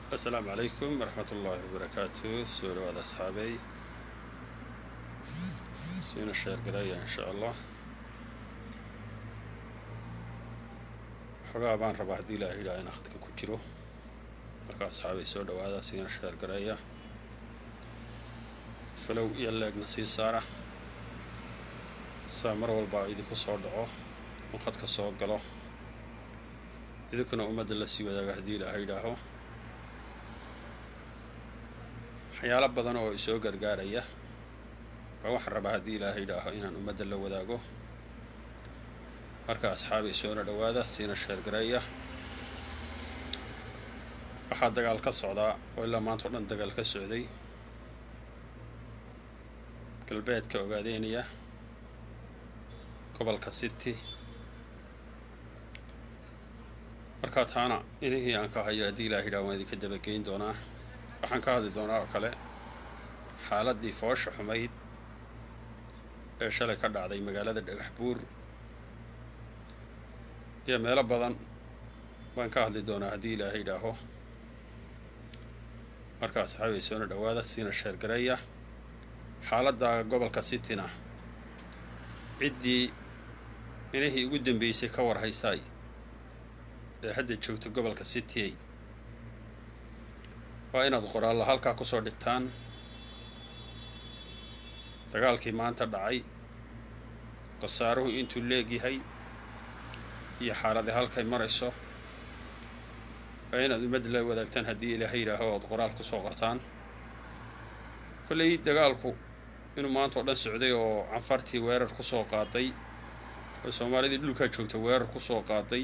asalaamu calaykum waraxmat ullaahi wabarakaatu soo dhawaada asxaabey siina sheergaraya insha allah xogaa baan rabaa haddii ilaaha yidhaha inaan khadka ku jiro marka asxaabay soo dhawaada siina sheergaraya falow iyo leegna sii saara saa mar walbaa idinku soo dhaco in khadka soo galo idinkuna ummadda la sii wadaaga haddii ilaaha yidhaaho waxyaalo badan oo isoo gargaaraya baa waxaan rabaa haddii ilaaha yidhaaho inaan ummadda la wadaago marka asxaabay soona dhowaada siina sheergareeya waxaa dagaal ka socdaa oo ilaa maanta o dhan dagaal ka socday galbeedka ogaadeynaya gobolka city markaa taana inihii aan ka hayo haddii ilaha yidhaha waan idinka dabageyn doonaa waxaan ka hadli doonaa oo kale xaaladdii foosha xumayd ee shalay ka dhacday magaalada dhagax buur iyo meelo badan baan ka hadli doonaa haddii ilaaha yidhaaho marka asxaabay soona dhowaada siina sheergareeya xaaladda gobolka cityna ciddii inihii ugu dambeysay ka war haysaay ee hadda joogta gobolka city waa inaad qoraalla halkaa kusoo dhigtaan dagaalkii maanta dhacay khasaaruhu intuu leegyahay iyo xaaladii halkay marayso waa inaad ummadda la wadaagtaan haddii ilaaha yidhaaho oad qoraal kusoo qortaan kolley dagaalku inuu maanta oo dhan socday oo canfartii weerar kusoo qaaday oo soomaalidii dhulkaa joogta weerar kusoo qaaday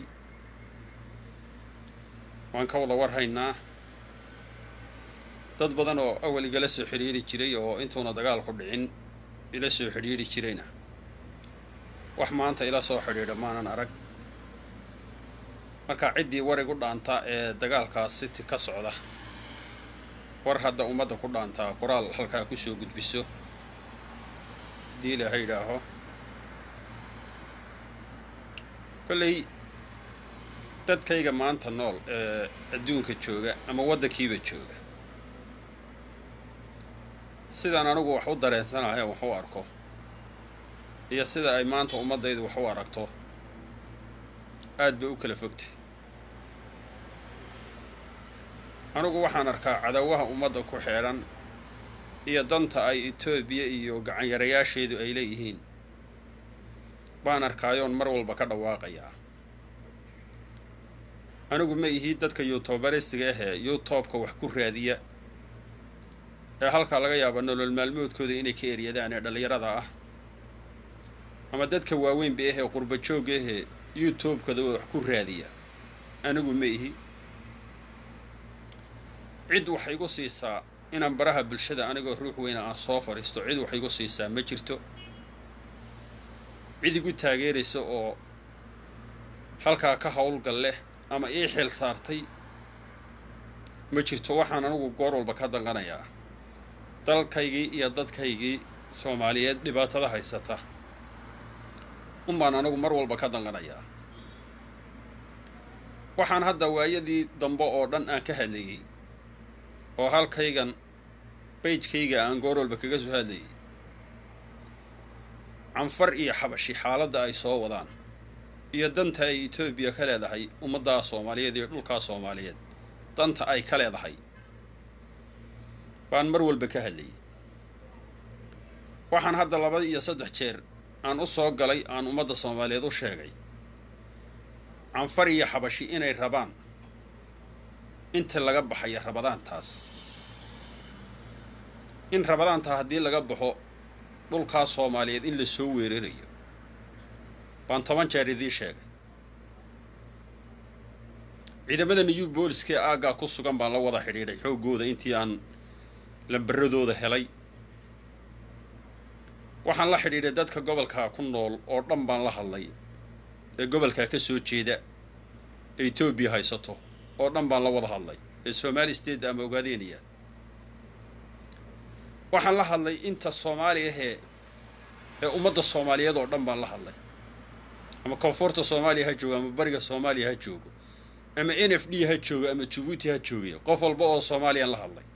waan ka wada warhaynaa dad badan oo awal igala soo xidhiiri jiray oo intuuna dagaalku dhicin ila soo xidhiiri jirayna wax maanta ila soo xidhiidha maanan arag marka ciddii war igu dhaantaa ee dagaalkaas city ka socda war hadda ummadda ku dhaantaa qoraal halkaa kusoo gudbiso haddii ilaaha yidhaaho kolley dadkayga maanta nool ee adduunka jooga ama waddankiiba jooga sidaan anigu wax u dareensanahay wax u arko iyo sida ay maanta ummaddaydu wax u aragto aad bay u kala fogtahay anigu waxaan arkaa cadawaha ummadda ku xeedhan iyo danta ay etoobiya iyo gacanyarayaasheedu ay leeyihiin baan arkaayoon mar walba ka dhawaaqayaa anigu ma ihii dadka yuutubarisiga ahee youtubeka wax ku raadiya ee halkaa laga yaaba nolol maalmoodkooda inay ka eryadaan ee dhallinyarada ah ama dadka waaweynba ahee qurba joogga ahee youtubekada wax ku raadiya anigu ma ihi cid waxay igu siisaa inaan baraha bulshada anigoo ruux weyna aan soo fadhiisto cid wax igu siisaa ma jirto cid igu taageeraysa oo halkaa ka howlgal leh ama ii xil saartay ma jirto waxaan anigu goor walba ka danqanayaa dalkaygii iyo dadkaygii soomaaliyeed dhibaatada haysata unbaan anigu mar walba ka danqanayaa waxaan hadda waayadii dambe oo dhan aan ka hadlayey oo halkaygan baydkayga aan goor walba kaga soo hadlayay canfar iyo xabashi xaaladda ay soo wadaan iyo danta ay etoobiya ka leedahay ummaddaa soomaaliyeed iyo dhulkaa soomaaliyeed danta ay ka leedahay baan mar walba ka hadlayay waxaan hadda laba iyo saddex jeer aan u soo galay aan ummadda soomaaliyeed u sheegay canfar iyo xabashi inay rabaan inta laga baxaya rabadaantaas in rabadaantaa haddii laga baxo dhulkaa soomaaliyeed in la soo weerarayo baan toban jeer idiin sheegay ciidamada new booliskee aaggaa ku sugan baan la wada xidhiidhay xooggooda intii aan lambaradooda helay waxaan la xidhiidhay dadka gobolkaa ku nool oo dhan baan la hadlay ee gobolkaa ka soo jeeda ee etoobiya haysato oo dhan baan la wada hadlay ee somaali state ama ogaadeynaya waxaan la hadlay inta soomaali ahee ee ummadda soomaaliyeed oo dhan baan la hadlay ama koonfurta soomaaliya ha joogo ama bariga soomaaliya ha joogo ama n f d ha jooga ama jabuuti ha joogaya qof walba oo soomaaliyan la hadlay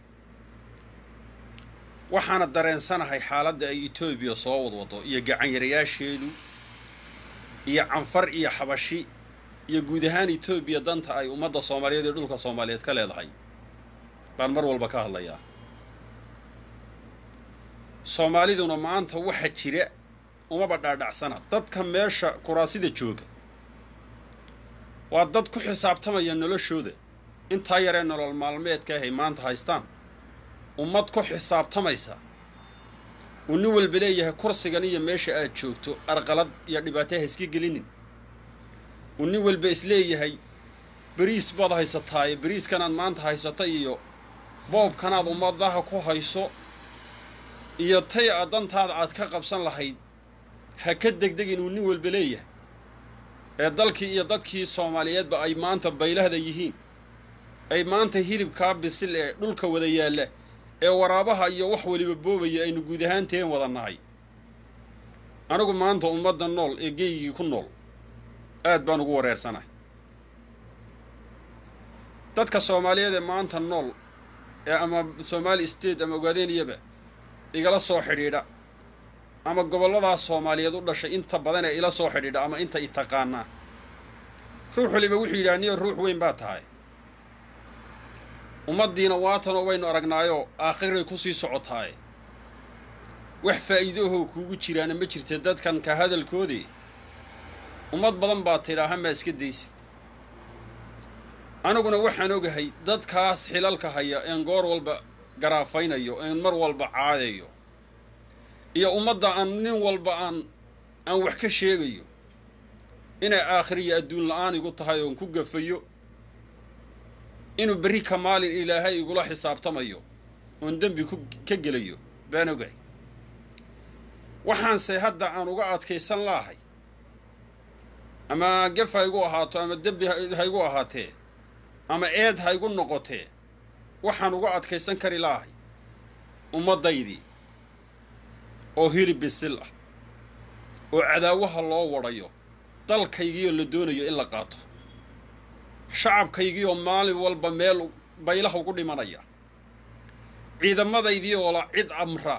waxaana dareensanahay xaaladda ay etoobiya soo wadwado iyo gacanyarayaasheedu iyo canfar iyo xabashi iyo guud ahaan etoobiya danta ay ummadda soomaaliyeed ee dhulka soomaaliyeed ka leedahay baan mar walba ka hadlayaa soomaaliduna maanta waxa jira umaba dhaadhacsana dadka meesha kuraasida jooga waa dad ku xisaabtamaya noloshooda intaa yaree nolol maalmeedka ahay maanta haystaan ummad ku xisaabtamaysa uu nin walba leeyahay kursigan iyo meesha aad joogto arqalad iyo dhibaato ha iska gelinin uu nin walba isleeyahay beriis baad haysataaye beriiskanaad maanta haysata iyo boobkanaad ummadaha ku hayso iyo tay a dantaada aad ka qabsan lahayd ha ka degdegin uu nin walba leeyahay ee dalkii iyo dadkii soomaaliyeedba ay maanta baylahda yihiin ay maanta hilibkaa bisil ee dhulka wada yaalla ee waraabaha iyo wax weliba boobaya aynu guud ahaanteen wada nahay anigu maanta ummadda nool ee geygii ku nool aad baan ugu wareersanahay dadka soomaaliyeed ee maanta nool ee ama somaali state ama ogaadeeniyaba igala soo xidhiidha ama gobolladaas soomaaliyeed u dhashay inta badan ee ila soo xidhiidha ama inta i taqaanaa ruux waliba wuxuu yidhaha niyo ruux weyn baa tahay ummaddiina waatanoo waynu aragnaayoo aakhiray ku sii socotaaye wax faa'iidoahoo kuugu jiraana ma jirta dadkan ka hadalkoodii ummad badan baa tidhaaha maa iska daysid aniguna waxaan ogahay dadkaas xilalka haya een goor walba garaafaynayo een mar walba caadayo iyo ummadda aan nin walba aan aan wax ka sheegayo inay aakhiriyo adduun la-aan igu tahay oon ku gafayo inuu berri ka maalin ilaahay igula xisaabtamayo oon dembi ku ka gelayo baan ogahay waxaanse hadda aan uga adkaysan laahay ama gef ha igu ahaato ama dembi ha igu ahaatee ama eed ha igu noqotee waxaan uga adkaysan kari laahay ummaddaydii oo hilib bisil ah oo cadaawaha loo wadhayo dalkaygiioo la doonayo in la qaato shacabkaygiioo maalin walba meel baylaha ugu dhimanaya ciidamadaydii oo la cid amra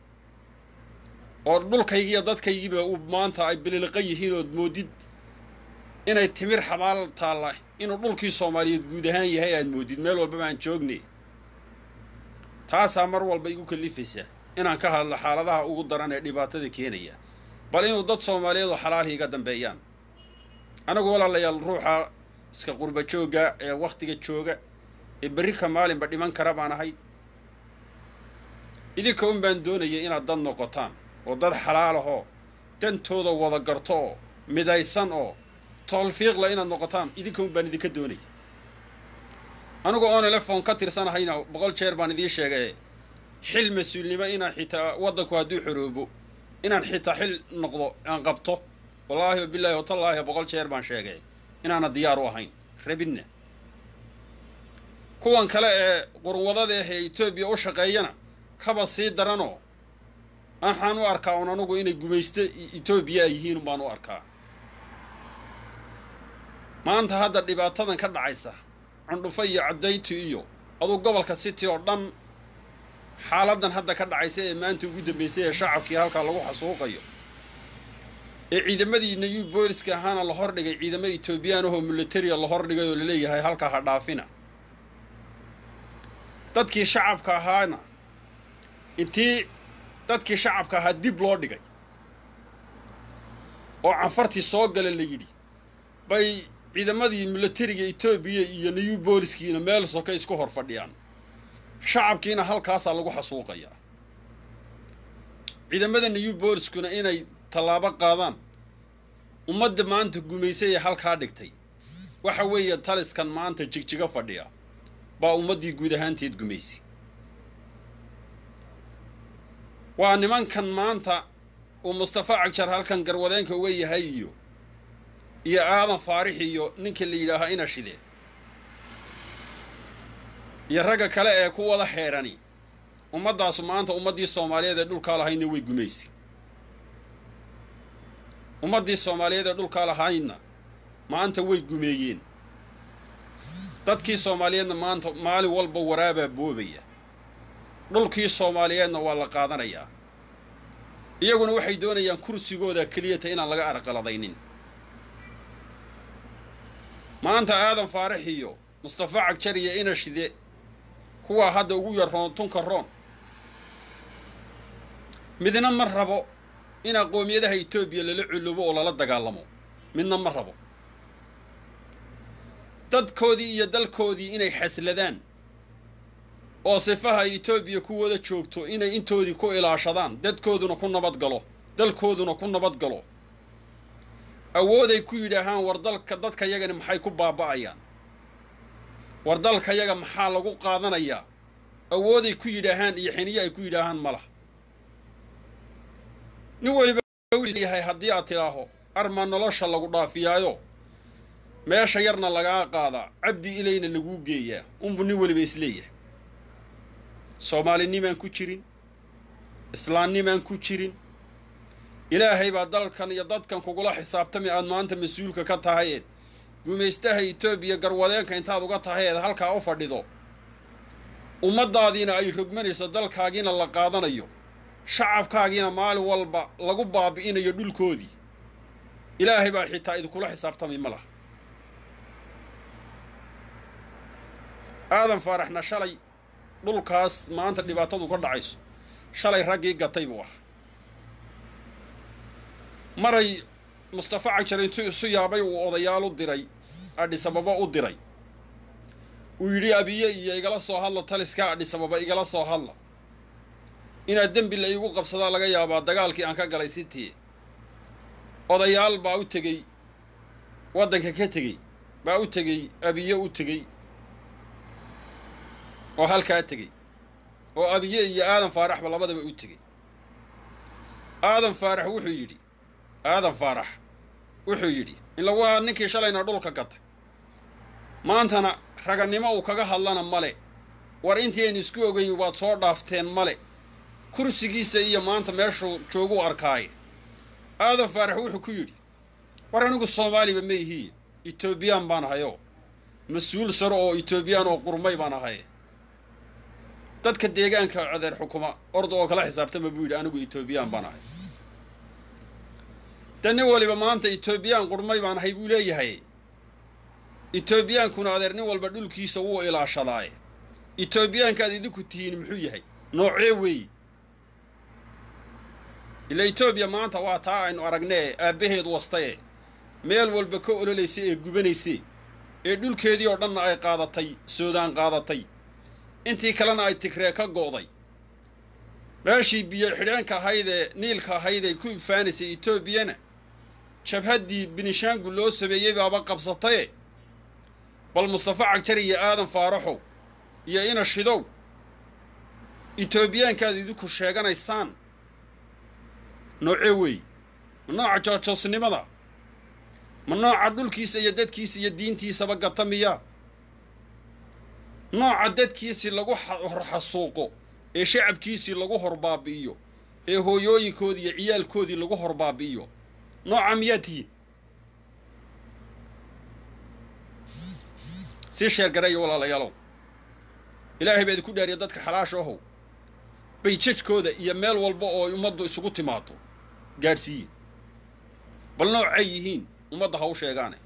oo dhulkaygiiyo dadkaygiiba uu maanta ay bililiqa yihiin ood moodid inay timir xabaal taalla inuu dhulkii soomaaliyeed guud ahaan yahay aad moodid meel walbaba aan joognay taasaa mar walba igu kallifaysaa inaan ka hadlo xaaladaha ugu daran ee dhibaatada keenaya bal inuu dad soomaaliyeed oo xalaal iga dambeeyaan anagu walaalayaal ruuxa iska qurba joogga ee wakhtiga jooga ee berri ka maalinba dhiman kara baan ahay idinka un baan doonaya inaad dad noqotaan oo dad xalaal ahoo dantooda wada garto oo midaysan oo toolfiiqla inaad noqotaan idinka un baan idinka doonaya anigu oon elefon ka tirsanahayna boqol jeer baan idiin sheegay xil mas-uulnimo inaan xitaa waddanku hadduu xoroobo inaan xitaa xil noqdo aan qabto wallaahi wabilaahi watallaahi boqol jeer baan sheegay inaana diyaar u ahayn rabinna kuwan kale ee qurwadada ah ee etoobiya u shaqeeyana kaba sii daranoo waxaan u arkaa un anugu inay gumaysto etoobiya ay yihiin baan u arkaa maanta hadda dhibaatadan ka dhacaysa cundhufo iyo caddayti iyo aduu gobolka city oo dhan xaaladan hadda ka dhacaysa ee maanta ugu dambaysay ee shacabkii halkaa lagu xasuuqayo ee ciidamadii new booliska ahaana la hordhigay ciidamo etoobiyaan ahoo militaria la hordhigay oo laleeyahay halkaa ha dhaafina dadkii shacabka ahaana intii dadkii shacabka ahaa dib loo dhigay oo canfartii soo gala la yidhi bay ciidamadii militariga etoobiya iyo new booliskiina meel soka isku hor fadhiyaan shacabkiina halkaasaa lagu xasuuqayaa ciidamada new booliskuna inay tallaabo qaadaan ummadda maanta gumaysay ee halkaa dhigtay waxa weeye taliskan maanta jigjigo fadhiya baa ummaddii guud ahaanteed gumaysay waa nimankan maanta uu mustafa cagjar halkan garwadeenka uga yahay iyo iyo aadan faarix iyo ninka la yidhaahaa ina shide iyo ragga kale ee ku wada xeerani ummaddaasu maanta ummaddii soomaaliyeed ee dhulkaa lahaydna way gumaysay ummaddii soomaaliyeed ee dhulkaa lahaydna maanta way gumeeyeen dadkii soomaaliyeedna maanta maalin walba waraabaa boobaya dhulkii soomaaliyeedna waa la qaadanayaa iyaguna waxay doonayaan kursigooda keliyata inaan laga arqaladaynin maanta aadan faarax iyo mustafa cagjar iyo inashide kuwaa hadda ugu yar roon tunka roon midna ma rabo in aqoomiyadaha etoobiya lala cullubo oo lala dagaalamo midna ma rabo dadkoodii iyo dalkoodii inay xasladaan oo sifaha etoobiya ku wada joogto inay intoodii ku ilaashadaan dadkooduna ku nabad galo dalkooduna ku nabad galo awooday ku yidhaahaan war dalka dadka yagani maxay ku baaba'ayaan war dalka yaga maxaa lagu qaadanayaa awooday ku yidhaahaan iyo xiniyo ay ku yidhaahaan ma lah nin weliba yahay haddii aad tidhaaho armaa nolosha lagu dhaafiyaayo meesha yarna lagaa qaadaa cabdi ilayna laguu geeyaa unbu nin weliba isleeyahay soomaalinimaan ku jirin islaamnimaan ku jirin ilaahay baa dalkan iyo dadkan kugula xisaabtami aad maanta mas-uulka ka tahayeed gumaystaha etoobiya garwadeenka intaad uga tahayeed halkaa u fadhido ummaddaadiina ay rogmanayso dalkaagiina la qaadanayo shacabkaagiina maalin walba lagu baabi'inayo dhulkoodii ilaahay baa xitaa idinkula xisaabtami ma laha aadan faaraxna shalay dhulkaas maanta dhibaatadu ka dhacayso shalay raggii gatay buu ahaa maray mustafa cagjar intuu isu yaabay uu odayaal u diray adhisababa u diray uu yidhi abiye iyo igala soo hadla taliskaa adhisababa igala soo hadla inaad dembi la iigu qabsadaa laga yaabaa dagaalkii aan ka galay sitii odayaal baa u tegey waddanka ka tegey baa u tegey abiye u tegey oo halkaa tegey oo abiye iyo aadan faaraxba labadaba u tegey aadan faarax wuxuu yidhi aadan faarax wuxuu yidhi ila waa ninkii shalayna dhulka gatay maantana raganimo uu kaga hadlana male war intii aynu isku ogeyn waad soo dhaafteen male kursigiisa iyo maanta meeshuu jooguu arkaaye aadan faarax wuxuu ku yidhi war anigu soomaaliba ma ihiye etoobiyaan baan ahayoo mas-uul saro oo etoobiyaan oo qurmay baan ahaye dadka deegaanka codeer xukuma orda oo kala xisaabtama buu yidhi anigu etoobiyaan baan ahay de nin waliba maanta etoobiyaan qurmay baan ahay buu leeyahay etoobiyaankuna adeer nin walba dhulkiisa wuu ilaashadaaye etoobiyaankaad idinku tihiin muxuu yahay noocee weeye ila etoobiya maanta waa taa aynu aragnee aabbaheed wastaye meel walba ka ololaysa ee gubanayse ee dhulkeedii oo dhanna ay qaadatay soodaan qaadatay intii kalena ay tigree ka go'day meeshii biyo xidheenka ahayd ee niilka ahayd ay ku ifaanaysay etoobiyana jabhaddii binishaangu loo sameeyey baaba qabsataye bal mustafa cagjar iyo aadan faaraxow iyo ina shidow etoobiyaankaad idinku sheeganaysaan noocee weey ma nooca joojoosnimada ma nooca dhulkiisa iyo dadkiisa iyo diintiisaba gata miyaa nooca dadkiisii lagu horxasuuqo ee shacabkiisii lagu horbaabi'iyo ee hooyooyinkoodii iyo ciyaalkoodii lagu horbaabi'iyo nooca miyaa tihiin sii sheergareeya walaalayaalow ilaahay baa idinku dhaariya dadka xalaasha ahow bayjajkooda iyo meel walba oo ummaddu isugu timaado gaadhsiiye bal noocay yihiin ummadda ha u sheegaane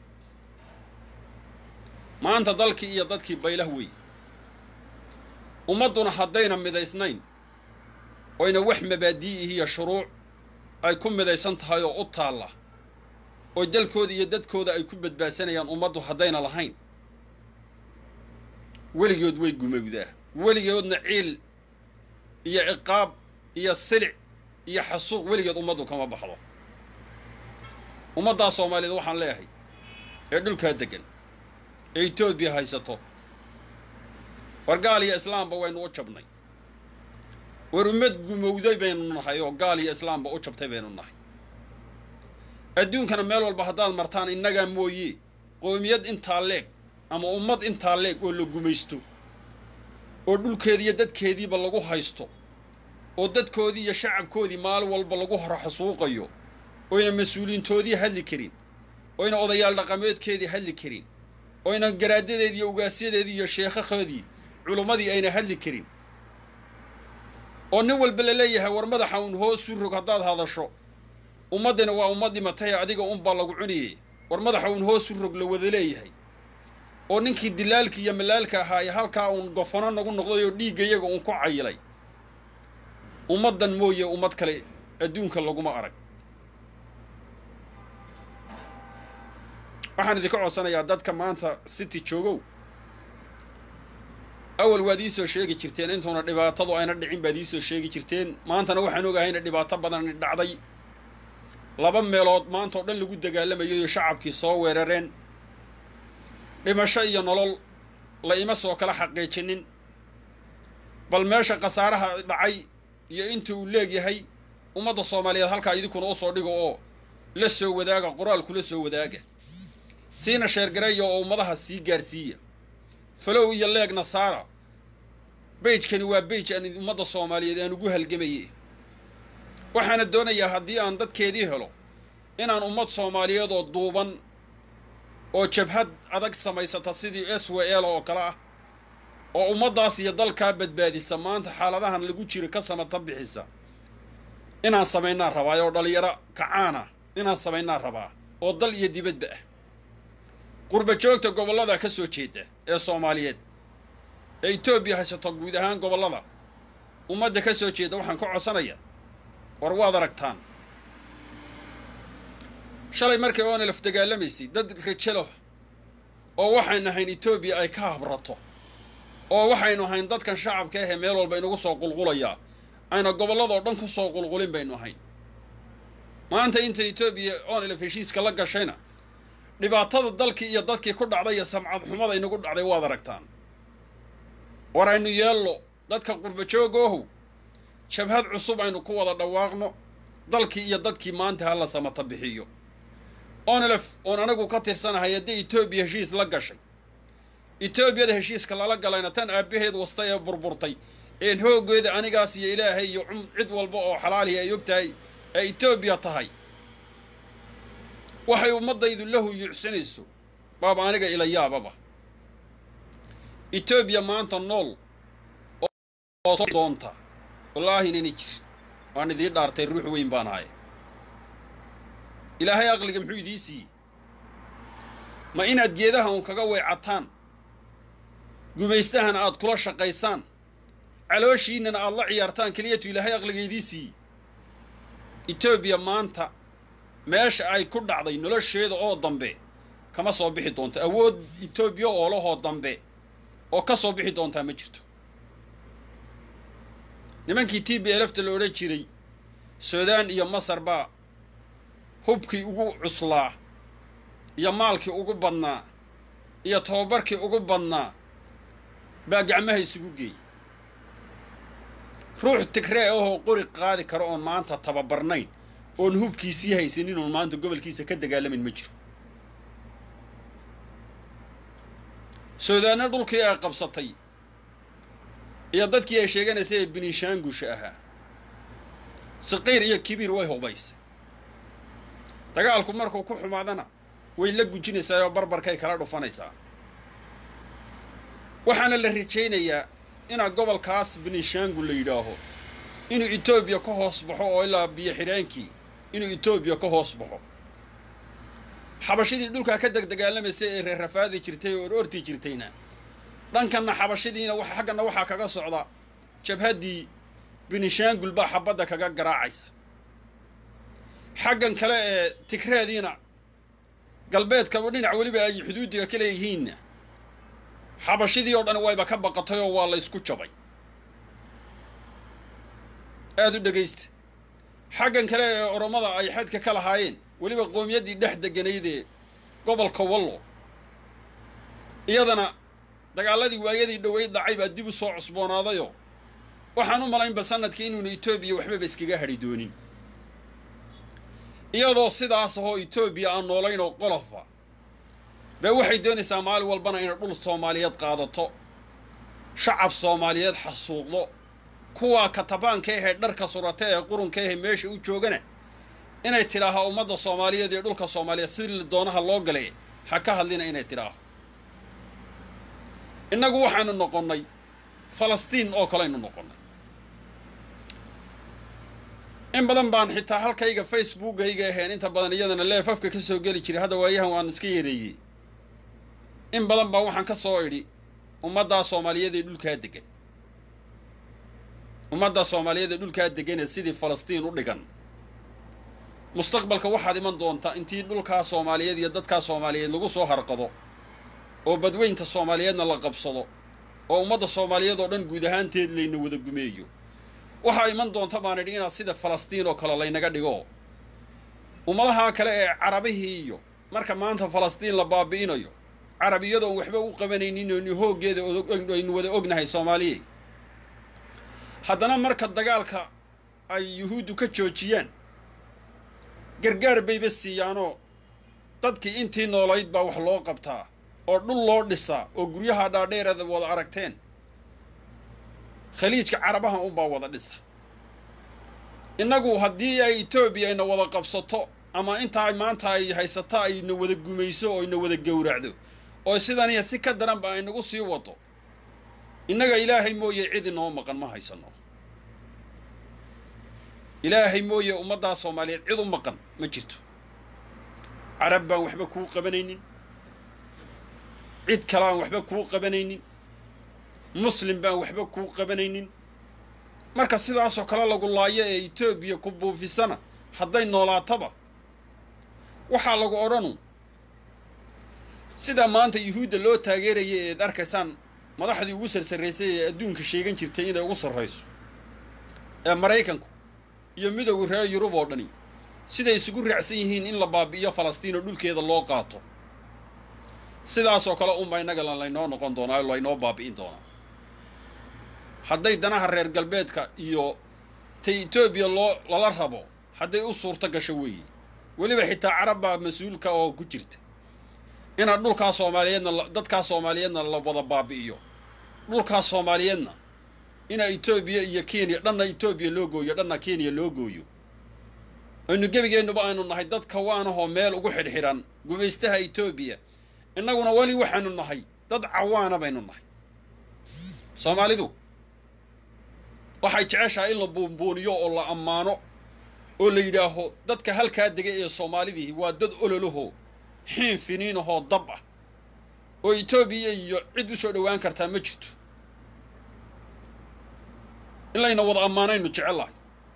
maanta dalkii iyo dadkii baylah weeye ummadduna haddayna midaysnayn oyna wax mabaadii'ihi iyo shuruuc ay ku midaysan tahay oo u taalla oo dalkooda iyo dadkooda ay ku badbaadsanayaan ummaddu haddayna lahayn weligood way gumowdaa weligoodna ciil iyo ciqaab iyo silic iyo xasuuq weligeed ummaddu kama baxdo ummaddaa soomaaliyeed waxaan leeyahay ee dhulkaa deggan ee etoobiya haysato war gaal iyo islaamba waynu u jabnay war ummad gumowday baynu nahay oo gaal iyo islaamba u jabtay baynu nahay adduunkana meel walba haddaad martaan innagaa mooye qoomiyad intaa leeg ama ummad intaa leeg oo la gumaysto oo dhulkeedii iyo dadkeediiba lagu haysto oo dadkoodii iyo shacabkoodii maalin walba lagu hor xasuuqayo oyna mas-uuliintoodii hadli karin oyna odayaal dhaqameedkeedii hadli karin oo ynan garaadadeedii iyo ugaasyadeedii iyo sheekhakoodii culummadii ayna hadli karin oo nin walba la leeyahay war madaxa uun hoosu rog haddaad hadasho ummaddina waa ummad dhimatay adiga unbaa lagu cuniyey war madaxa uun hoosu rog la wada leeyahay oo ninkii dilaalka iyo malaalka ahaa ee halkaa uun gofano nagu noqday oo dhiigga iyaga uun ku cayilay ummaddan mooye ummad kale adduunka laguma arag waxaan idinka codsanayaa dadka maanta city joogow awal waad iisoo sheegi jirteen intuuna dhibaatadu ayna dhicin baad iisoo sheegi jirteen maantana waxaan ogahayna dhibaato badan dhacday laba meelood maanta oo dhan lagu dagaalamayo shacabkii soo weerareen dhimasho iyo nolol la ima soo kala xaqiijinin bal meesha khasaaraha dhacay iyo inta uu leegyahay ummadda soomaaliyeed halkaa idinkuna u soo dhigo oo la soo wadaaga qoraalkula soo wadaaga siina sheergareeya oo ummadaha sii gaarsiiya falow iyo leegna saara beijkani waa beij aan ummadda soomaaliyeed aan ugu halgamaye waxaana doonayaa haddii aan dadkeedii helo inaan ummad soomaaliyeed oo duuban oo jabhad adag samaysata sidii s w l oo kale ah oo ummaddaas iyo dalkaa badbaadisa maanta xaaladahan lagu jiro ka samata bixisa inaan samaynaa rabaa oo dhalinyaro kacaana inaan samaynaa rabaa oo dal iyo dibadba ah qurba joogta gobollada ka soo jeeda ee soomaaliyeed ee etoobiya haysato guud ahaan gobollada ummadda ka soo jeeda waxaan ka codsanaya war waad aragtaan shalay markay onelaf dagaalamaysay dad rajalo oo waxaynu ahayn etoobiya ay ka habrato oo waxaynu ahayn dadkan shacabka ahee meel walba inagu soo qulqulayaa ayna gobolladoo dhan ku soo qulqulin baynu ahayn maanta inta etoobiya onelaf heshiiska la gashayna dhibaatada dalkii iyo dadkii ku dhacday iyo samcad xumada inagu dhacday waad aragtaan war aynu yeello dadka qurba joogoohow jabhad cusub aynu ku wada dhawaaqno dalkii iyo dadkii maanta ha la samata bixiyo onelef oon anagu ka tirsanahay haddii etoobiya heshiis la gashay etoobiyada heshiiska lala galayna tan aabbaheed wasta ee burburtay een hooggeeda anigaas iyo ilaahay iyo cid walba oo xalaalihi ay og tahay ee etoobiya tahay waxay ummaddaydu la huyuucsanayso baaba aniga ila yaababa etoobiya maanta nool oo soo doonta wallaahi inayna jirin waan idiin dhaartay ruux weyn baan ahay ilaahay aqliga muxuu idiin siiyey ma inaad geedaha uun kaga weecataan gumaystahana aad kula shaqaysaan calooshiinnana aad la ciyaartaan keliyatu ilaahay aqliga idiin siiyey etoobiya maanta meesha ay ku dhacday nolosheeda oo dambe kama soo bixi doonto awood etoobiya oolahoo dambe oo ka soo bixi doontaa ma jirto nimankii t b elfta la odhan jiray suudaan iyo masar baa hubkii ugu cuslaa iyo maalkii ugu badnaa iyo tababarkii ugu badnaa baa gacmaha isugu geeyey ruux tigree ahoo qori qaadi karo oon maanta tababarnayn oon hubkiisii haysanin oon maanta gobolkiisa ka dagaalamin ma jiro suudaanna dhulkii ay qabsatay iyo dadkii ay sheeganaysay ee binishaangusha ahaa saqiir iyo kibiir way hubaysay dagaalku markuu ku xumaadana way la gujinaysaa oo barbarkay kala dhufanaysaa waxaana la rajaynayaa inaa gobolkaas binishaangul la yidhaaho inuu etoobiya ka hoos baxo oo ilaa biyo xidhaankii inuu etoobiya ka hoos baxo xabashidii dhulkaa ka degdagaalamaysay ee reerrafaadi jirtay oo ororti jirtayna dhankanna xabashidiina xagganna waxaa kaga socda jabhaddii binishaangul baa xabadda kaga garaacaysa xaggan kale ee tigreediina galbeedkaba dhinac weliba ay xuduudiga ka leeyihiinna xabashidii oo dhan wayba ka baqatay oo waa la ysku jabay aada u dhegaysta xaggan kale ee oromada ay xadka ka lahaayeen weliba qowmiyaddii dhex deganaydee gobolka wallo iyadana dagaaladii waayadii dhoweyd dhacay baa dib u soo cusboonaadayoo waxaan u malaynba sanadkii inuuna etoobiya waxbaba iskaga hadhi doonin iyadoo sidaas ahoo etoobiya aan noolayn oo qolofa bee waxay doonaysaa maalin walbana inay dhul soomaaliyeed qaadato shacab soomaaliyeed xasuuqdo kuwaa katabaanka ahee dharka surata ee qurunka ahee meesha u joogana inay tidhaaha ummadda soomaaliyeed iyo dhulka soomaaliyeed si doonaha loo galay ha ka hadlina inay tidhaaho innagu waxaanu noqonnay falastiin oo kaleaynu noqonnay in badan baan xitaa halkayga facebookayga ahayn inta badan iyadana leefafka ka soo geli jiray hadda waayahan waan iska yareeyey in badan baa waxaan ka soo idhi ummaddaa soomaaliyeed ee dhulkaa degan ummadda soomaaliyeed ee dhulkaa deganee sidii falastiin u dhigan mustaqbalka waxaad iman doontaa intii dhulkaa soomaaliyeed iyo dadkaa soomaaliyeed lagu soo harqado oo badweynta soomaaliyeedna la qabsado oo ummadda soomaaliyeed oo dhan guud ahaanteed layna wada gumeeyo waxaa iman doonta baan idhi inaad sida falastiin oo kale laynaga dhigo ummadaha kale ee carabihii iyo marka maanta falastiin la baabi'inayo carab iyadoon waxba u qabanaynin oonu hooggeeda aynu wada ognahay soomaaliyeed haddana marka dagaalka ay yuhuuddu ka joojiyaan gargaar bayba siiyaanoo dadkii intii noolayd baa wax loo qabtaa oo dhul loo dhisaa oo guryaha dhaadheerada wada aragteen khaliijka carabaha unbaa wada dhisa innagu haddii ay etoobiya ayna wada qabsato ama intaa maanta ay haysato ayna wada gumayso oo ayna wada gowracdo oo sidaniya si ka daranba aynagu sii wado innaga ilaahay mooye cid inoo maqan ma haysano ilaahay mooye ummaddaa soomaaliyeed cid u maqan ma jirto carab baan waxba kuu qabanaynin cid kale aan waxba kuu qabanaynin muslim baan waxba kuu qabanaynin marka sidaasoo kale lagu laayo ee etoobiya ku buufisana hadday noolaataba waxaa lagu odhanu sidaa maanta yuhuudda loo taageeraya eed arkaysaan madaxdii ugu sarsarraysay ee adduunka sheegan jirtay inay ugu sarrayso ee maraykanku iyo midowga reer yurub oo dhani siday isugu raacsan yihiin in la baabi'iyo falastiin oo dhulkeeda loo qaato sidaasoo kale unba innaga laynoo noqon doonaa oo laynoo baabi'in doonaa hadday danaha reer galbeedka iyo tay etoobiya loo lala rabo hadday u suurto gasho weeye weliba xitaa carab baa mas-uulka oo ku jirta inaad dhulkaa soomaaliyeedna dadkaa soomaaliyeedna la wada baabi'iyo dhulkaa soomaaliyeedna ina etoobiya iyo kenya dhanna etoobiya loo gooyo dhanna kenya loo gooyo aynu gebigeennuba aynu nahay dad kawaanahoo meel ugu xidhxidhan gumaystaha etoobiya innaguna weli waxaanu nahay dad cawaana baynu nahay soomaalidu waxay jeceshahay in la buunbuuniyo oo la ammaano oo la yidhaaho dadka halkaa dega ee soomaalidii waa dad ololahoo xiin finiinahoo dab ah oo etoobiya iyo cid u soo dhowaan kartaa ma jirto in layna wada ammaanaynu jecellahay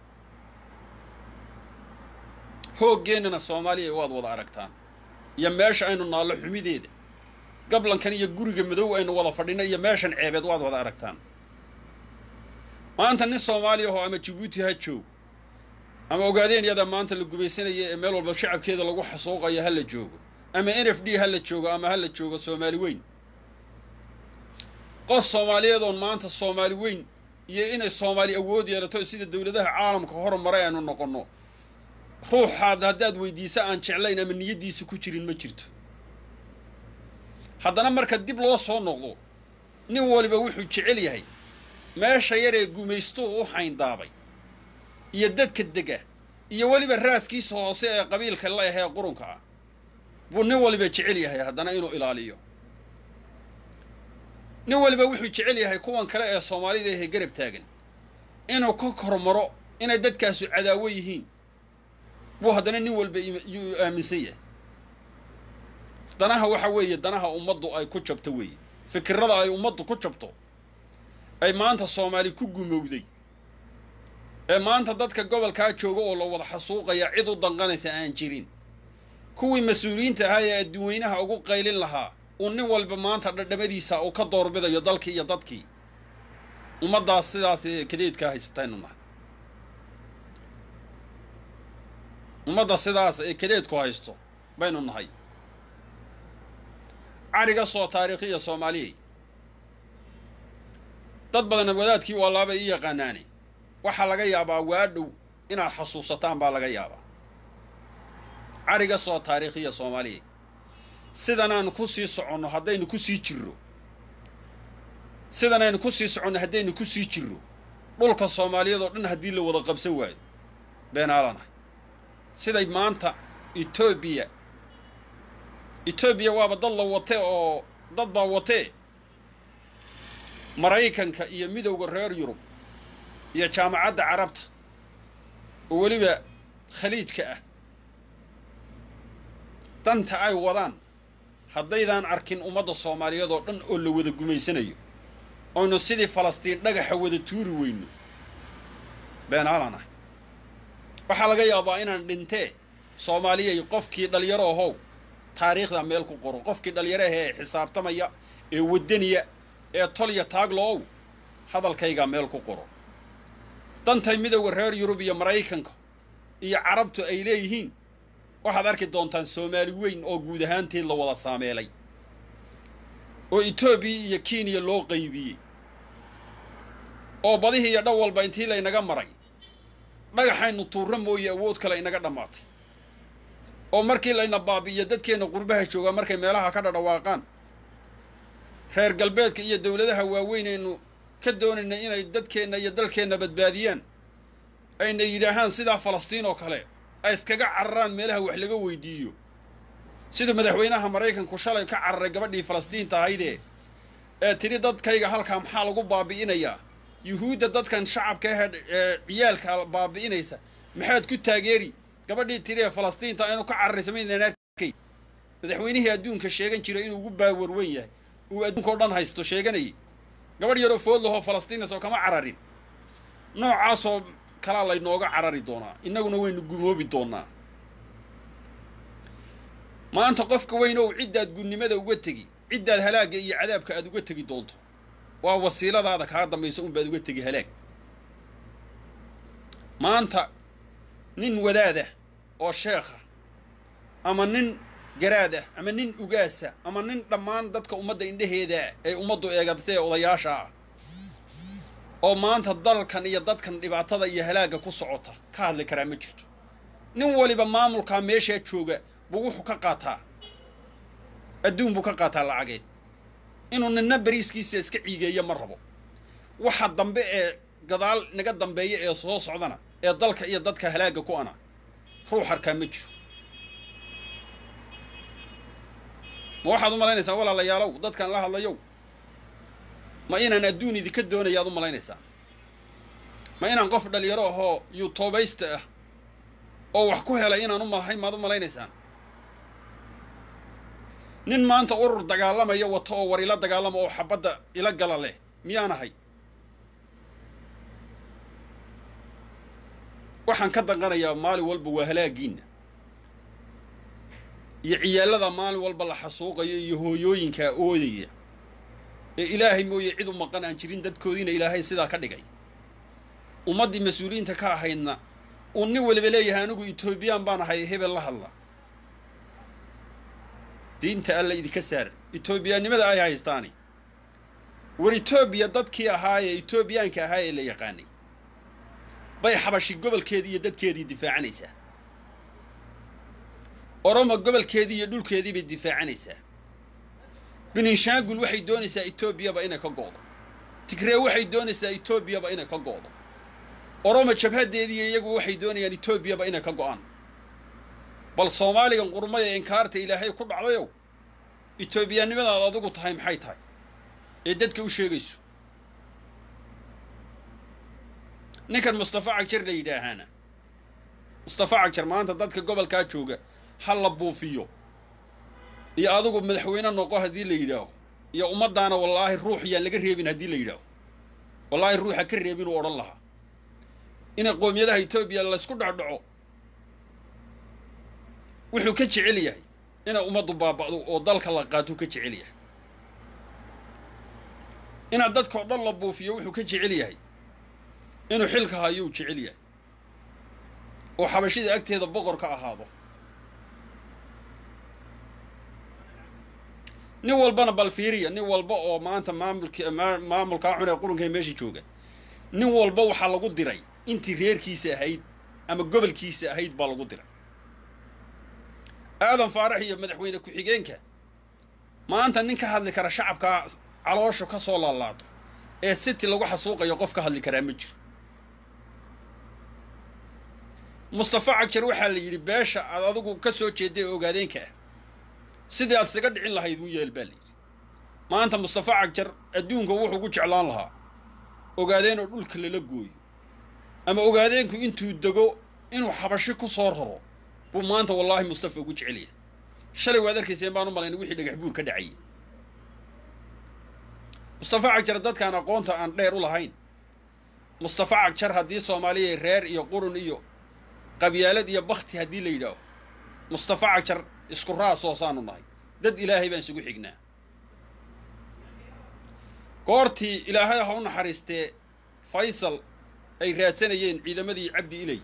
hooggeenana soomaaliya waad wada aragtaan iyo meesha aynu naallo xumideeda gablankan iyo guriga madow aynu wada fadhino iyo meeshan ceebeed waad wada aragtaan maanta nin soomaaliya ahoo ama jabuuti ha joogo ama ogaadeen yada maanta la gubaysanaya ee meel walba shacabkeeda lagu xasuuqayo ha la joogo ama n f d ha la joogo ama ha la joogo soomaali weyn qof soomaaliyeed oon maanta soomaali weyn iyo inay soomaali awood yeelato sida dowladaha caalamka hormaray aynu noqonno ruuxaad haddaad weydiisa aan jeclayn ama niyaddiisa ku jirin ma jirto haddana marka dib loo soo noqdo nin waliba wuxuu jecel yahay meesha yaree gumaystuhu u xayndaabay iyo dadka dega iyo weliba raaskiisa hoose ee qabiilka la ahee qurunka ah buu nin waliba jecel yahay haddana inuu ilaaliyo nin waliba wuxuu jecel yahay kuwan kale ee soomaalida ahee garab taagan inuu ka kormaro inay dadkaasu cadaawo yihiin buu haddana nin walba yuu aaminsan yahay danaha waxa weeye danaha ummaddu ay ku jabto weeye fikirada ay ummaddu ku jabto ay maanta soomaali ku gumowday ee maanta dadka gobolkaa jooga oo la wada xasuuqaya cid u danqanaysa aan jirin kuwii mas-uuliyiinta ahaa ee adduunweynaha ugu qaylin lahaa uu nin walba maanta dhadhamadiisa uu ka doorbidayo dalkii iyo dadkii ummaddaas sidaas kadeedkaa haysataynu nahay ummadda sidaas ee kadeedku haysto baynu nahay cariga soo taariikhiya soomaaliyey dad badan wadaadkii waalaaba ii yaqaanaane waxaa laga yaabaa waa dhow inaad xasuusataan baa laga yaabaa cariga soo taariikhiya soomaaliya sidanaan ku sii soconno haddaynu ku sii jirro sidanaynu ku sii soconno haddaynu ku sii jirro dhulka soomaaliyeed oo dhan haddii la wada qabsan waayo beenaalanahay siday maanta etoobiya etoobiya waaba dad la watee oo dad baa watee maraykanka iyo midowda reer yurub iyo jaamacadda carabta oo weliba khaliijka ah danta ay wadaan haddaydaan arkin ummadda soomaaliyeed oo dhan oo la wada gumaysanayo oynu sidii falastiin dhagaxa wada tuuri weyno beenaalan ah waxaa laga yaabaa inaan dhintee soomaaliyay qofkii dhallinyaro ahow taariikhda meel ku qoro qofkii dhallinyaro ahee ee xisaabtamaya ee waddaniya ee tolya taaglo-ow hadalkaygaa meel ku qoro dantay midowda reer yurub iyo maraykanka iyo carabtu ay leeyihiin waxaad arki doontaan soomaali weyn oo guud ahaanteed la wada saameelay oo etoobiya iyo kenya loo qaybiyey oo badihii iyo dhan walba intii laynaga maray dhagaxaynu tuurra mooye awood kale inaga dhammaatay oo markii layna baabi'iyo dadkeenna qurbaha joogaa markay meelaha ka dhadhawaaqaan reer galbeedka iyo dowladaha waaweyn aynu ka doonayna inay dadkeenna iyo dalkeenna badbaadiyaan ayna yidhaahaan sidaa falastiin oo kale ay iskaga cararaan meelaha wax laga weydiiyo sida madaxweynaha maraykanku shalay ka cararay gabadhii falastiinta ahaydee ee tidhi dadkayga halkaa maxaa lagu baabi'inayaa yuhuudda dadkan shacabka ah ee ciyaalka baabi'inaysa maxaad ku taageeri gabadhii tidhi ee falastiinta inuu ka cararayso maydaan arkay madaxweynihii adduunka sheegan jiray inuu ugu baawarwen yahay uu adduunka o dhan haysto sheeganayay gabadh yaroo food lahoo falastiinas oo kama cararin noocaasoo kalaa laynooga carari doonaa innaguna waynu gumoobi doonnaa maanta qofka weyn ow ciddaad gunnimada uga tegi ciddaad halaagga iyo cadaabka aad uga tegi doonto waa wasiiladaada kaa dambayso unbaad uga tegi halaag maanta nin wadaadah oo sheekha ama nin garaad ah ama nin ugaasa ama nin dhammaan dadka ummadda indhaheedaa ee ummaddu eegatay ee odayaasha ah oo maanta dalkan iyo dadkan dhibaatada iyo halaagga ku socota ka hadli karaa ma jirto nin waliba maamulkaa meeshaa jooga buu wuxuu ka qaataa adduun buu ka qaataa lacageed inuu ninna bariiskiisa iska ciigeeyo ma rabo waxa dambe ee gadaal naga dambeeya ee soo socdana ee dalka iyo dadka halaagga ku ana ruux arkaa ma jiro ma waxaad u malaynaysaa walaalayaalow dadkan la hadlayow ma inaan adduun idinka doonayaad u malaynaysaa ma inaan qof dhalinyaro ahoo yuutubaysta ah oo wax ku helay inaan u malahayn maad u malaynaysaan nin maanta urur dagaalamayo wato oo war ila dagaalama oo xabadda ila gala leh miyaan ahay waxaan ka danqanayaa maalin walba waa halaagiinna iyo ciyaalada maalin walba la xasuuqayo iyo hooyooyinkaa oodaya ee ilaahay mooye cid u maqan aan jirin dadkoodiina ilaahay sidaa ka dhigay ummaddii mas-uuliyiinta ka ahaydna uu nin waliba leeyahay anigu etoobiyaan baan ahay hebel la hadla diinta alla idinka saaran etoobiyaannimada ay haystaani war etoobiya dadkii ahaa ee etoobiyaanka ahaa ee la yaqaanay bay xabashi gobolkeedii iyo dadkeedii difaacanaysaa oromo gobolkeedii iyo dhulkeedii bay difaacanaysaa beninshaangul waxay doonaysaa etoobiyaba inay ka go'do tigree waxay doonaysaa etoobiyaba inay ka go'do oromo jabhadeediiyo iyagu waxay doonayaan etoobiyaba inay ka go'aan bal soomaaligan qurmaya inkaarta ilaahay ku dhacdayow etoobiyaannimadaad adigu tahay maxay tahay ee dadka u sheegayso ninkan mustafa cagjar la yidhaahaana mustafa cagjar maanta dadka gobolkaa jooga ha la buufiyo iyo adigu madaxweyne noqo haddii la yidhaaho iyo ummaddaana wallaahi ruux yaan laga reebin haddii la yidhaaho wallaahi ruuxa ka reebin uu odhan lahaa inay qoomiyadaha etoobiya laysku dhacdhaco wuxuu ka jecel yahay inay ummaddu baaba'do oo dalka la qaatuu ka jecel yahay inaad dadkao dhan la buufiyo wuxuu ka jecel yahay inuu xilka hayuu jecel yahay oo xabashida agteeda boqor ka ahaado nin walbana bal fiiriya nin walba oo maanta maamulki maamulkaa xun ee qurunka meesha jooga nin walba waxaa lagu diray intii reerkiisa ahayd ama gobolkiisa ahayd baa lagu diray aadan faarax iyo madaxweyne ku-xigeenka maanta nin ka hadli kara shacabkaa calooshu ka soo laalaado ee city lagu xasuuqayo qof ka hadli karaa ma jiro mustafa cagjar waxaa la yidhi beesha aad adigu ka soo jeedday ogaadeenka ah sidii aad isaga dhicin lahayd un yeel baa la yidhi maanta mustafa cagjar adduunka wuxuu ku jeclaan lahaa ogaadeen oo dhulka lala gooyo ama ogaadeenku intuu dego inuu xabashi ku soo raro buu maanta wallaahi mustafa ugu jecelyahay shalay waad arkayseen baan u malayna wixii dhagax buur ka dhacayay mustafa cagjar dadkaan aqoonta aan dheer u lahayn mustafa cagjar haddii soomaaliya reer iyo qurun iyo qabyaalad iyo bakti haddii la yidhaaho mustafa cagjar isku raasoo saanu nahay dad ilaahay baan isugu xignaa goortii ilaahay ha u naxariistee faysal ay raadsanayeen ciidamadii cabdi ilay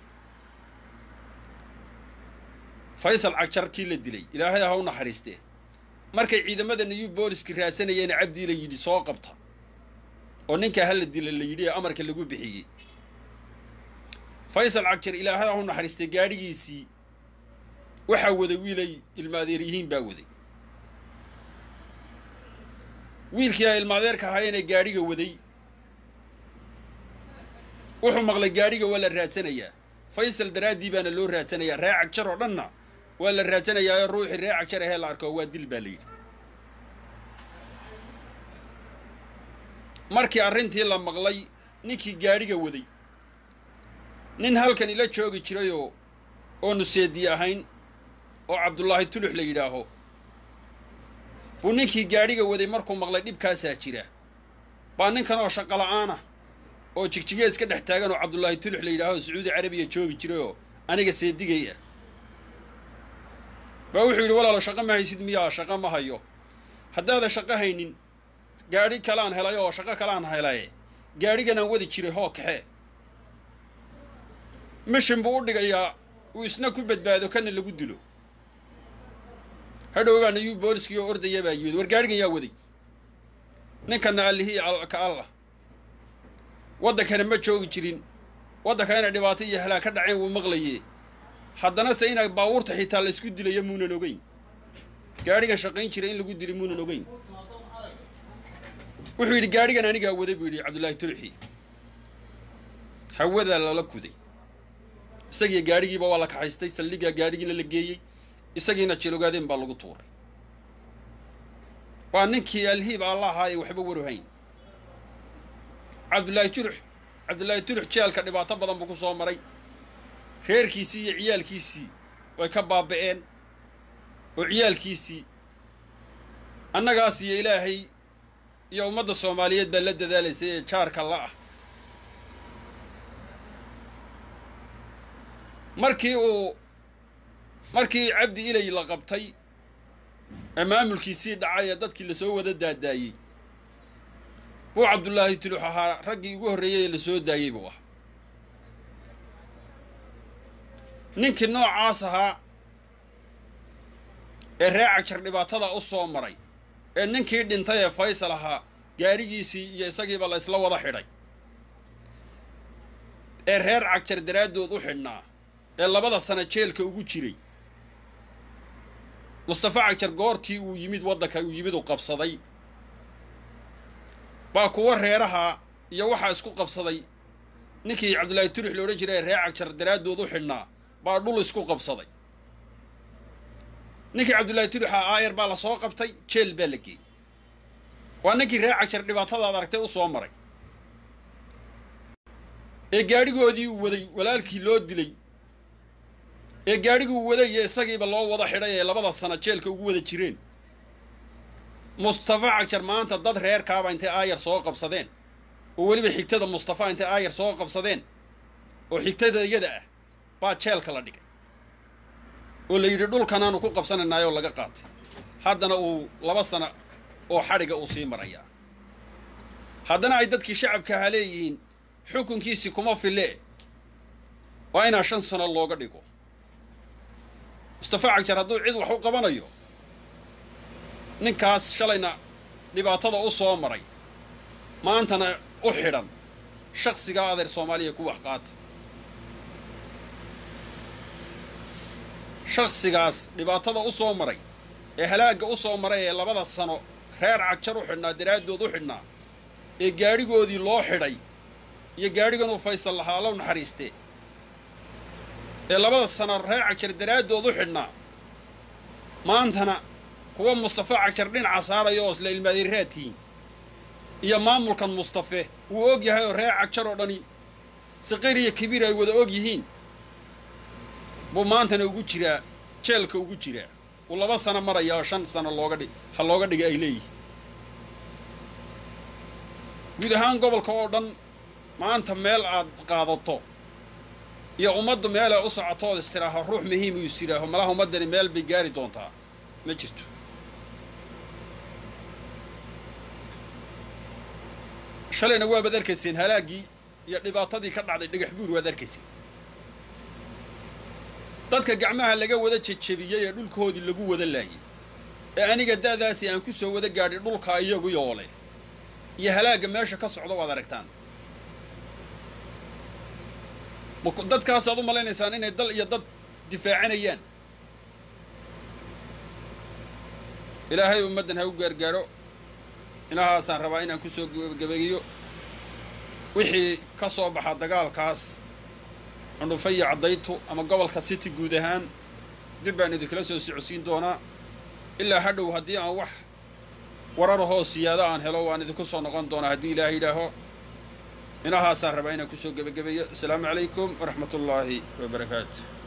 faysal cagjarkii la dilay ilaahay ha u naxariistee markay ciidamada new booliski raadsanayeen cabdi ilay yidhi soo qabta oo ninkaa hala dila la yidhi ee amarka lagu bixiyey faysal cagjar ilaahay ha u naxariistee gaadhigiisii waxaa waday wiilay ilmaadeeryihiin baa waday wiilkii ay ilmaadeerka ahaayeenee gaadhiga waday wuxuu maqlay gaadhiga waa la raadsanayaa faysal daraaddii baana loo raadsanayaa ree cagjar oo dhanna waa la raadsanayaa oo ruuxii ree cagjar ahee la arko waa dil baa la yidhi markii arrintii la maqlay ninkii gaadhiga waday nin halkan ila joogi jirayoo oonu seedi ahayn oo cabdullaahi tulux la yidhaaho buu ninkii gaadhiga waday markuu maqlay dhibkaasaa jira baa ninkan oo shaqola'aan ah oo jigjigeed iska dhex taagan oo cabdullaahi tulux la yidhaaho sacuudi carabiya joogi jirayoo aniga seedigay ah baa wuxuu yidhi walaalo shaqo ma haysid miyaa shaqo ma hayo haddaadan shaqo haynin gaadhi kalaan helay oo shaqo kalaan helaye gaadhiganaan wadi jiray hoo kaxee mishin buu u dhigayaa uu isna ku badbaado kana lagu dilo hadhow baa nayuu booliskii oo ordaya baa yimid war gaadhigan yaa waday ninkana allihii ka allah waddankana ma joogi jirin waddanka inay dhibaato iyo halaag ka dhaceen wuu maqlaye haddana se inay baabuurta xitaa la isku dilayo muunan ogeyn gaadhigan shaqayn jira in lagu dilay muunan ogeyn wuxuu yidhi gaadhigan anigaa waday buu yidhi cabdullaahi tulxi hawadaa lala kuday isagiiyo gaadhigiiba waa la kaxaystay saldhiggaa gaadhigiina la geeyey isagiina jilogaadeen baa lagu tuuray waa ninkii alhiib alla ahaa ee waxba waruhayn cabdullaahi tulux cabdullaahi tulux jeelka dhibaato badan buu ku soo maray reerkiisii iyo ciyaalkiisii way ka baaba'een oo ciyaalkiisii annagaas iyo ilaahay iyo ummadda soomaaliyeed baa la dadaalaysay ee jaarka la ah markii uu markii cabdi ilay la qabtay ee maamulkiisii dhacay ee dadkii lasoo wada daadaayey buu cabdullaahi tulux ahaa raggii ugu horreeyey ee lasoo daayey buu ahaa ninkii noocaas ahaa ee ree cagjar dhibaatada u soo maray ee ninkii dhintay ee faysal ahaa gaadhigiisii iyo isagiiba la isla wada xidhay ee reer cagjar daraaddood u xidhnaa ee labada sano jeelka ugu jiray mustafa cagjar goortii uu yimid waddanka uu yimid u qabsaday baa kuwa reeraha iyo waxaa isku qabsaday ninkii cabdullaahi turix la odhan jiray ee reer cagjar daraaddood u xidhnaa baa dhul isku qabsaday ninkii cabdullaahi turixa aayar baa la soo qabtay jeel baa la geeyey waa ninkii reer cagjar dhibaatadaad aragtay u soo maray ee gaadhigoodii uu waday walaalkii loo dilay ee gaadhiguu waday iyo isagiiba loo wada xidhay ee labada sano jeelka ugu wada jireen mustafa cagjar maanta dad reerkaaba intay aayar soo qabsadeen oo weliba xigtada mustafa intay aayar soo qabsadeen oo xigtada iyada ah baa jeelka la dhigay oo la yidhi dhulkanaanu ku qabsanaynaayoo laga qaatay haddana uu laba sano oo xadhiga uu sii marayaa haddana ay dadkii shacabka ahaa leeyihiin xukunkiisii kuma fille waa inaa shan sano looga dhigo mustafa cagjar hadduu cid wax u qabanayo ninkaas shalayna dhibaatada u soo maray maantana u xidhan shaksigaa adeer soomaaliya ku wax qaata shaksigaas dhibaatada u soo maray ee halaagga u soo maray ee labada sano reer cagjar u xidhnaa daraaddood u xidhnaa ee gaadhigoodii loo xidhay iyo gaadhigan uu faysal lahaa low naxariistee ee labada sano reer cagjar daraaddood u xidhnaa maantana kuwa mustafe cagjar dhinaca saaraya oo isla ilmaadiraadkiin iyo maamulkan mustafe wuu og yahay oo reer cagjar oo dhani saqiir iyo kabiir ay wada og yihiin buu maantana ugu jiraa jeelka ugu jiraa uu laba sano maraya oo shan sano looga dhi ha looga dhiga ay leeyihiin guud ahaan gobolka oo dhan maanta meel aad qaadato iyo ummaddu meel ay u socoto ood istiraaho ruux muhiim uu istiraaho malaha ummaddani meel bay gaari doontaa ma jirto shalayna waabaad arkayseen halaaggii iyo dhibaatadii ka dhacday dhagax buur waad arkayseen dadka gacmaha laga wada jejebiyey ee dhulkoodii lagu wada laayay ee aniga da'daasi aan ku soo wada gaadhay dhulka iyagu yoole iyo halaagga meesha ka socdo waad aragtaan dadkaasaad u malaynaysaan inay dal iyo dad difaacanayaan ilaahay ummaddan ha u gaargaaro inahaasaan rabaa inaan ku soo gebagabeeyo wixii ka soo baxa dagaalkaas cundhufaya caddaytu ama gobolka city guud ahaan dib baan idinkala soo socodsiin doonaa ilaa hadhow haddii aan wax wararahoo siyaado aan helo waan idinku soo noqon doonaa haddii ilaahay yidhaaho inahaasaan rabaa inaan kusoo gebagabeeyo asalaamu calaykum waraxmat ullaahi wabarakaatu